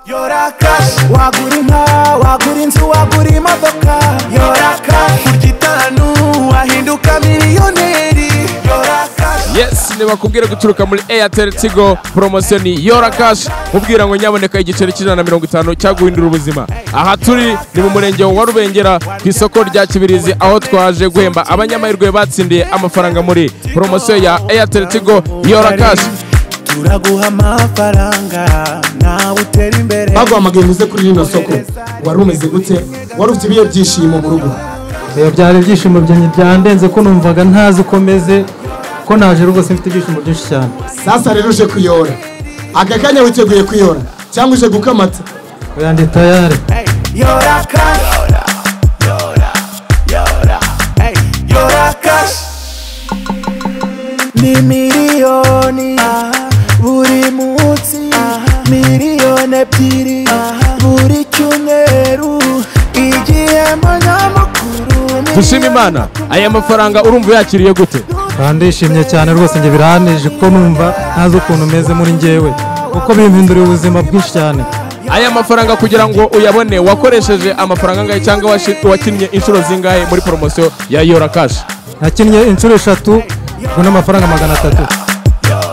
yora kashi wagura inka wagura inzu wagura imodoka yora kashi kurya itanu wahinduka miliyoneri yora kashi yes ntibakubwira guturuka muri airtel tigo poromosiyo ni yora cash mubwira ngo nyaboneka igiceri cy'ijana na mirongo itanu cyaguhindura ubuzima aha turi ni mu murenge wa rubengera ku isoko rya kibirizi aho twaje guhemba abanyamahirwe batsindiye amafaranga muri poromosiyo ya airtel tigo yora cash turaguha amafaranga nawe utera imbere baguhamagaye uze kuri rino soko wari umeze gute wari ufite ibihe byishimo mu rugo Eh, byari ibyishimo byanjye byandenze ko numvaga ntazi uko meze ko naje rwose mfite ibyishimo byinshi cyane sasa rero uje kuyora aka kanya witeguye kuyora cyangwa uje gukamata oya ndi tayari yora kashi yora yora yora yora kashi ni miliyoni buri munsi miliyoni ebyiri buri cyumweru igihe munyamakuru dushima imana aya mafaranga urumva yakiriye gute kandi ndishimye cyane rwose njye biraneje ko numva ntazi ukuntu meze muri njyewe kuko bimpinduriye ubuzima bwinshi cyane aya mafaranga kugira ngo uyabone wakoresheje amafaranga angahe cyangwa washi- wakinnye inshuro zingahe muri poromosiyo ya yora cash nakinnye inshuro eshatu ngo n'amafaranga magana atatu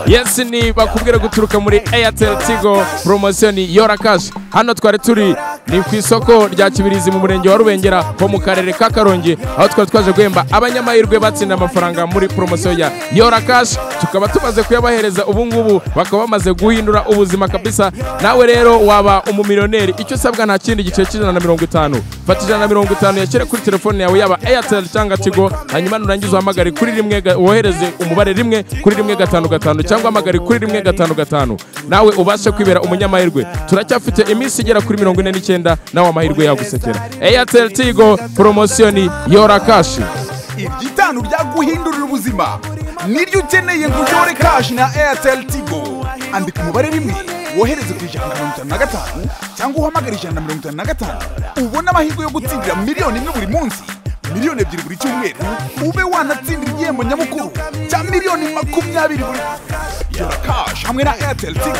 yes ni bakubwira guturuka muri airtel tigo poromosiyo ni yora cash hano twari turi ni ku isoko rya kibirizi mu murenge wa rubengera ho mu karere ka karongi aho twari twaje guhemba abanyamahirwe batsinda amafaranga muri poromosiyo ya yora cash tukaba tumaze kuyabahereza ubu ngubu bakaba bamaze guhindura ubuzima kabisa nawe rero waba umumiliyoneri icyo usabwa nta kindi giciro cy'ijana na mirongo itanu fata ijana na mirongo itanu yashyire kuri telefone yawe yaba airtel cyangwa tigo hanyuma nurangiza uhamagare kuri rimwe ga- wohereze umubare rimwe kuri rimwe gatanu gatanu cyangwa uhamagare kuri rimwe gatanu gatanu nawe ubashe kwibera umunyamahirwe turacyafite iminsi igera kuri mirongo ine n'icyenda nawe amahirwe yagusekera airtel tigo poromosiyo ni yora kashi ibyitanu byaguhindurira ubuzima niryo ukeneye ngo uyore kashi na airtel tigo andika umubare rimwe wohereze ku ijana na mirongo itanu na gatanu cyangwa uhamagare ijana na mirongo itanu na gatanu ubone amahirwe yo gutsindira miliyoni imwe buri munsi miliyoni ebyiri buri cyumweru ube wanatsindira igihembo nyamukuru cya miliyoni makumyabiri buri yora kashi hamwe na airtel tigo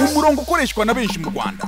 umurongo ukoreshwa na benshi mu rwanda